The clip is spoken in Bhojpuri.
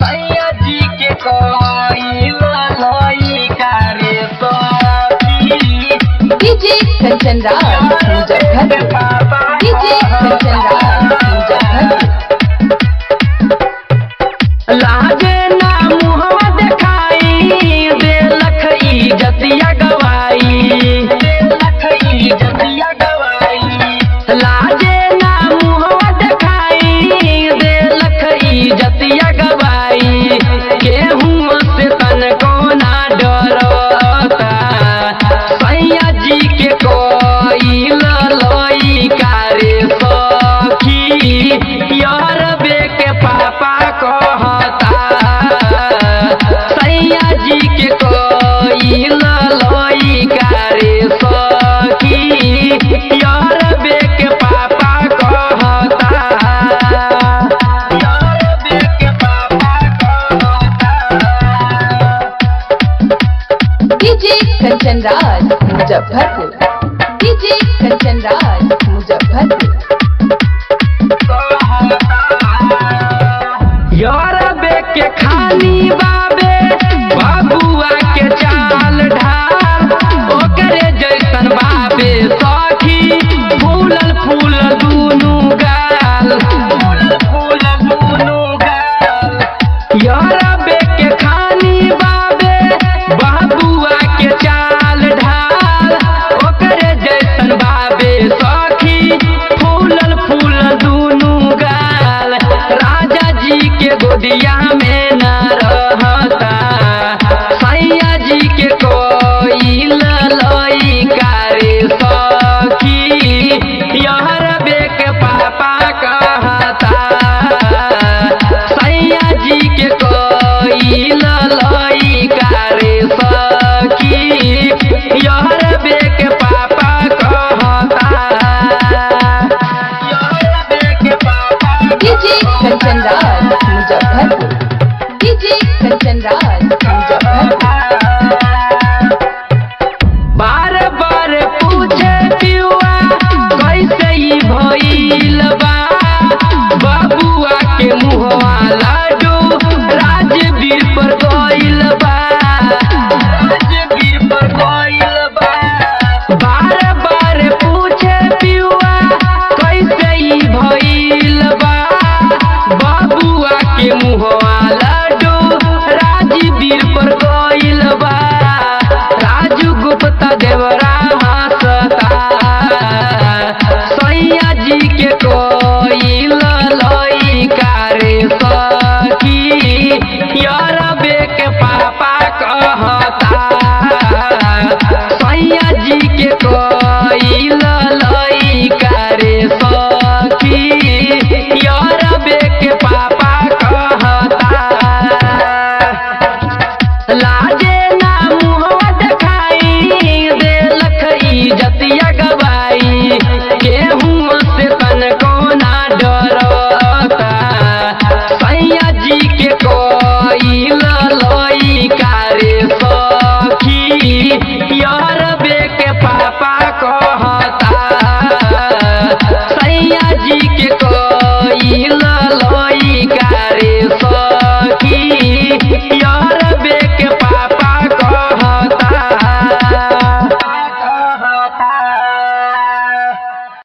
सैया जी के कोई लई करे सखी डीजे कंचन राज मुजफ्फरपुर डीजे कंचन राज मुजफ्फरपुर लाजे ना मुहवा देखाई देलख इजतिया गवाई देलख इजतिया गवाई लाजे ना मुहवा देखाई देलख इजतिया गवाई केहू से तनको ना डरता सैया जी के कोई लई कारे सखी यार बे के पापा कहता सैया जी के कोई लई कारे सखी यार बे के पापा कहता यार बे के पापा कहता डीजे कंचन राज मुजफ्फरपुर डीजे कंचन राज मुजफ्फरपुर यार बे के खानी बाबे बाबुआ के चाल ढाल ओकरे जैसन बाबे सखी फूलल फूल दुनु गाल फूलल फूल दुनु गाल यार बे के खानी बाबे बाबुआ के चाल ढाल ओकरे जैसन बाबे सखी फूलल फूल दुनु गाल राजा जी के गोदिया में न रहता सैया जी के कोई लई कारे सखी यहर बे के पापा कहता सैया जी के कोई लई कारे सखी यहर बे के पापा कहता यहर बे के पापा डीजे कंचन राज मुजफ्फरपुर डीजे कंचन राज मुजफ्फरपुर बार बार पूछे पियुआ कैसे ई भइल बा बाबुआ के मुहवा लाडू राजवीर पर गइल बा राजवीर पर गइल बा बार बार पूछे पियुआ कैसे ई भइल बा बाबुआ के मुहवा लाडू राजवीर पर गइल बा राजू गुप्ता देवरा हंसता सैया जी के कोई लई कारे सखी यार बे के पापा कहता सैया जी के कोई लई कारे सखी यार बे के पापा